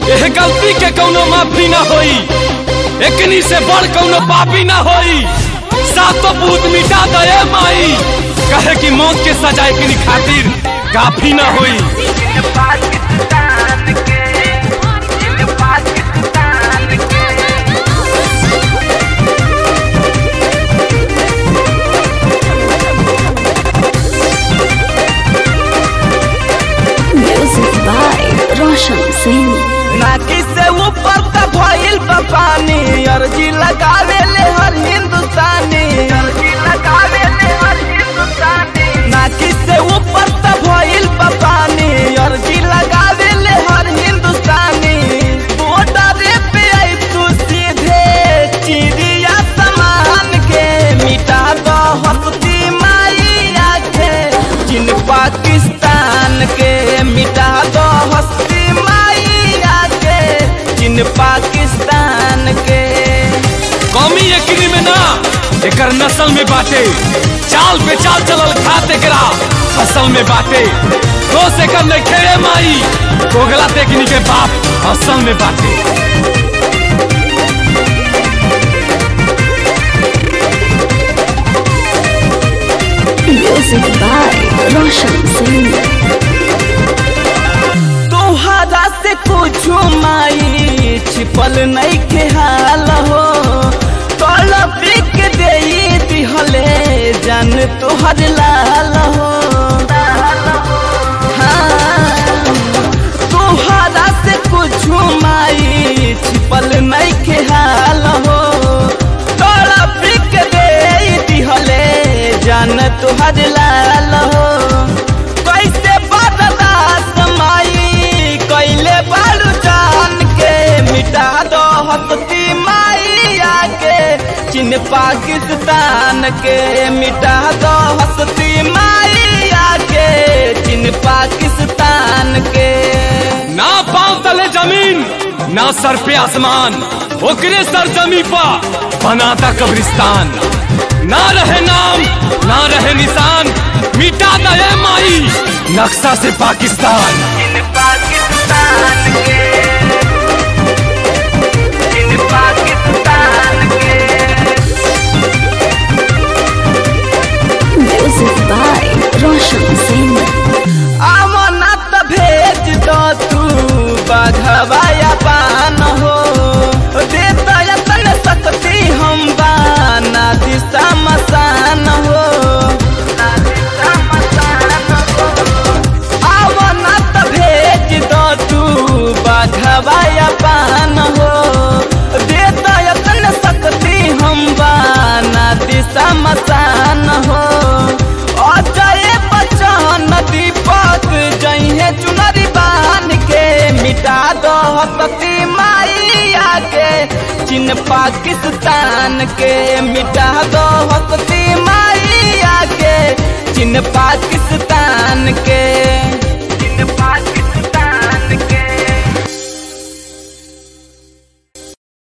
एह गलती के कौनो माफी ना होई एकनी से बड़ कौनो पापी ना होई सातो भूत मिटा दे माई कहे कि मौत के सजा एकनी खातिर काफी ना होई Music by Roshan Singh. नाकी से ऊपर का भइल बा पानी अर्जी लगावे ले हर हिंदुस्तानी अर्जी लगावे ले हर हिंदुस्तानी नाकी से ऊपर का भइल बा पानी अर्जी लगावे ले हर हिंदुस्तानी बॉर्डर पे आई तू सीधे चिड़िया समान के मिटा दो हस्ती माई आखे जिन पाकिस्तान के मिटा दो हस्ती माई आके जिन पाकिस्तान के कौमी एकनी में ना एकर नस्ल में बाटे चाल पे चाल चलल खाते करा फसल में बाटे दोष एकर ने खेड़े माई कोगला तेकनी के बाप असल में बाटे Music by Roshan Singh. तोहरा से कुछ माई छिपल नहीं के हाल हो तड़प के दे दिहले जान तोहर लाल हो हाँ, तोहरा से कुछ माई छिपल नहीं के हाल हो तड़प के दे दिहले जान तोहर लाल हो कैसे बर्दाश्त माई कैले बालू जान के मिटा दो हस्ती माई आके चीन पाकिस्तान के मिटा दो हस्ती माई आके चीन पाकिस्तान के ना पांव तले जमीन ना सर पे आसमान ओकरे सर जमी पा बनाता कब्रिस्तान ना रहे नाम ना रहे निशान मिटा दे माई नक्शा से पाकिस्तान चीन पाकिस्तान के चीन पाकिस्तान के Music by Roshan Singh. अमनत भेज दो तू बघवाया पान हो देता यतन सकती हम बाना दिशा मसान हो अमनत भेज दो तू बघवाया पान हो देता यतन सकती हम बाना दिशा मसान हो अजय बच्चन दीपक जइहे चुनरी बान के मिटा दो हसती माई आके चीन पाकिस्तान के मिटा दो हसती माई आके चीन पाकिस्तान के